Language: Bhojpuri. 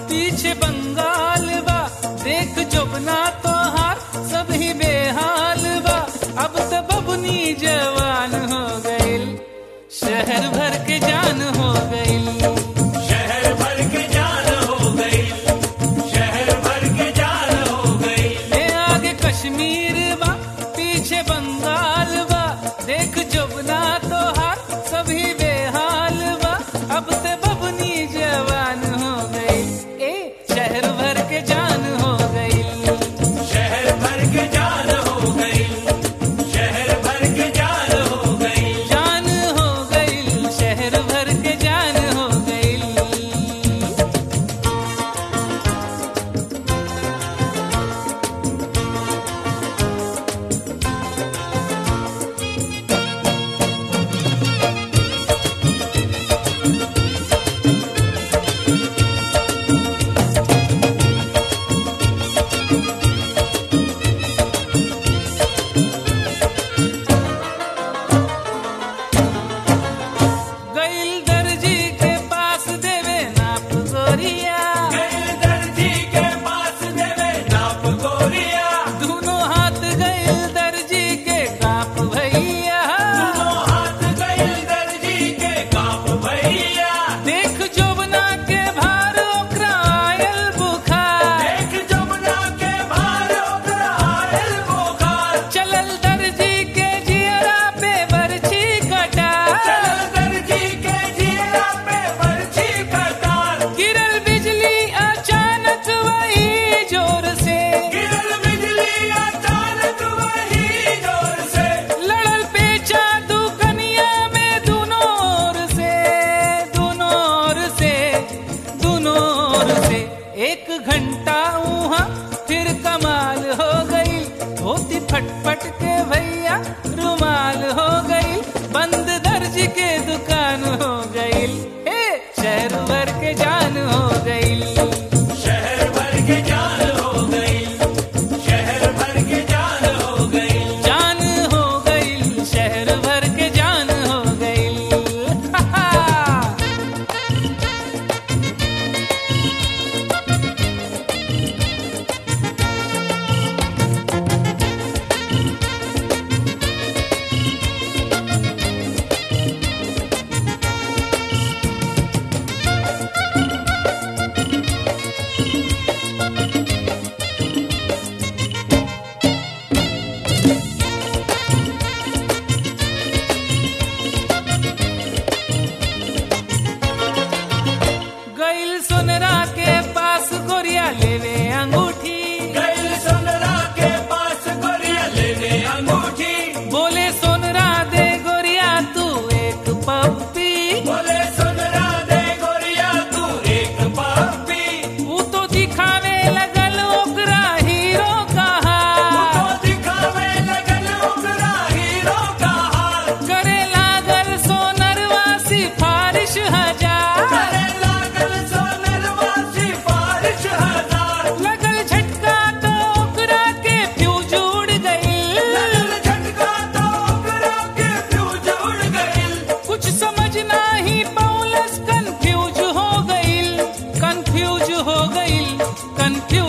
पीछे बंगाल बा देख जोबना तोहार सभी बेहाल बा अब तो बबनी जवान हो गइल शहर भर के जान हो गइल शहर भर के जान हो गई शहर भर के जान हो गई ये आगे कश्मीर बा पीछे बंगाल बा देख जोबना तोहार सभी बेहाल बा अब ते बबनी जवान हो गई ए शहर भर के जान हो गई शहर भर के जान हो गई शहर भर के जान हो गई जान हो गई शहर भर के जान हो गई गइल दर्जी के पास देवे नाप गोरिया गैल दर्जी के पास देवे नाप गोरिया दोनों हाथ गइल दर्जी के काप भैया दोनों हाथ गैल दर्जी के काप भैया देख जोबना के भार ओकरा आयल बुखार देख जमुना के भार ओकरा आयल बोखार चलल दर्जी के जियरा पे बरछी कटा चलल दर्जी के जिया पे बरछी कटार गिरल बिजली अचानक वही जोर से गिरल बिजली अचानक वही जोर से लड़ल पेचा दुकनिया में दोनों ओर से दोनों ओर से दोनों ओर से एक घंटा वहाँ फिर कमाल हो गई धोती फटफट के भैया रुमाल हो गई बंद दर्जी के दुकान हो गई हे शहर भर के जान हो गई शहर भर के जान हो गई शहर भर के जान हो गई जान हो गई शहर भर के जान हो गई गइल सोनरा के पास गोरिया लेवे अंगूठी गैल सोनरा के पास गोरिया लेने अंगूठी बोले सोनरा दे गोरिया तू एक पप्पी बोले सोनरा दे गोरिया तू एक पापी वो तो दिखावे लगल ओकरा हीरो कहा तो दिखावे लगल ओकरा हीरो का हाल करे लागल सोनरवा सिफारिश हजार करे लागल सोनरवा सिफारिश हजार लगल झटका तो ओकरा के फ्यूज उड़ गई लगल झटका तो ओकरा के फ्यूज उड़ गइल कुछ समझ नाही पौलस कंफ्यूज हो गई कंफ्यूज हो गई कंफ्यूज